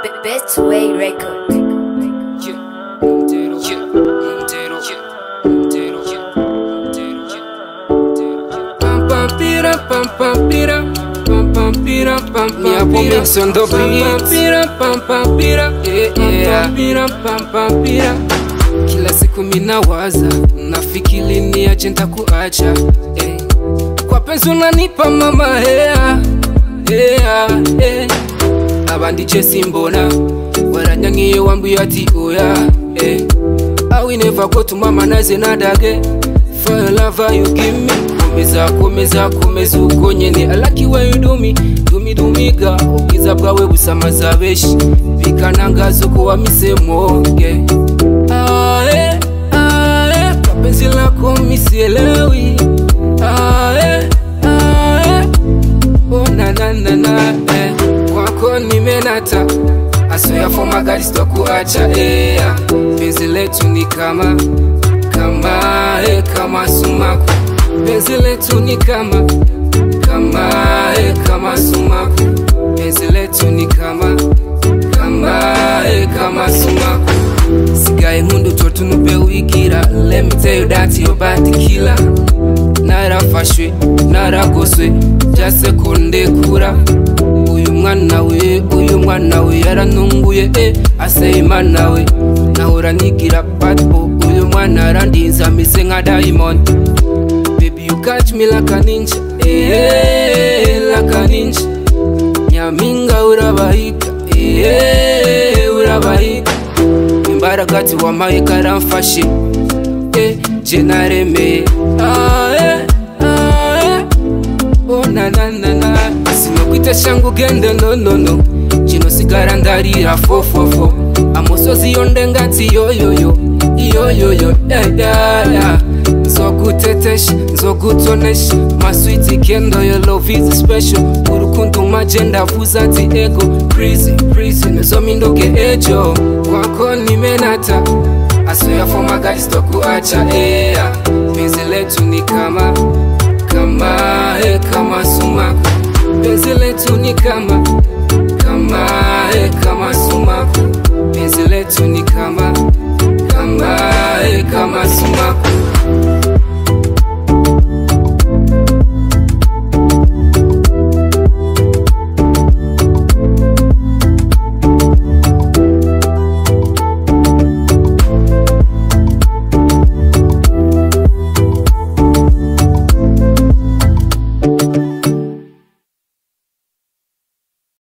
B- Best Way Record. Yeah, Montero, yeah, Montero, yeah, Montero, yeah, Montero, yeah, Montero, yeah. Pam pam pira, pam pam pira, pam pam pira, pam pam pira. Mix on the beat. Pira, pam pam pira, yeah, yeah. Pira, pam pam pira. Kila siku minawaza, nafikiri niache nitakuacha, eh. Kwa penzi unanipa mama, hea, hea, eh abandi je simbona waranyangiye wambwiye ati oya eh. I never go to mama naze nadage For your love you give me Komeza komeza komeza uko nyene I like you when you do me Do me do me ga Ubwiza bwawe busamaza benshi Bikanangaza uko wamisemo yeah. Ae, ae, kwa penzi lako misielewi Ae, ae, oh na na na na eh. Kwako nimenata asoya for magari sitokuacha eh. Penzi letu ni kama kama eh, kama sumaku Penzi letu ni kama kama eh, kama sumaku Penzi letu ni kama kama eh, kama sumaku Sigaye nkundu totunupe wigira Let me tell you that your body killer narafashwe naragoswe byasekonde kura uyu mwana we uyu mwana we yarantunguye e aseyimana we nahora nigira patbo uyu mwana arandinze ameze nka diamond baby you catch me like a ninja eh like a ninja nyaminga urabahiga eh urabahiga imbaraga ati wamaye karamfashe eh je naremeye ah eh ah eh oh na na na na sinokwita shangu ugende no no no kino sigara ndarira fofofo amusozi yo ndengati yoyoyo iyoyoyo yeah, yeah, yeah. nzogutetesha nzogutonesha maswiti kendo yo love is special urukundo maje ndavuza ati ego crazy crazy nezominduke ejo kwako nimenata asoya for magari sitokuacha ea penzi letu ni kama kama eh, kama sumaku penzi letu ni kama kama eh, kama sumaku penzi letu ni kama kama eh, kama sumaku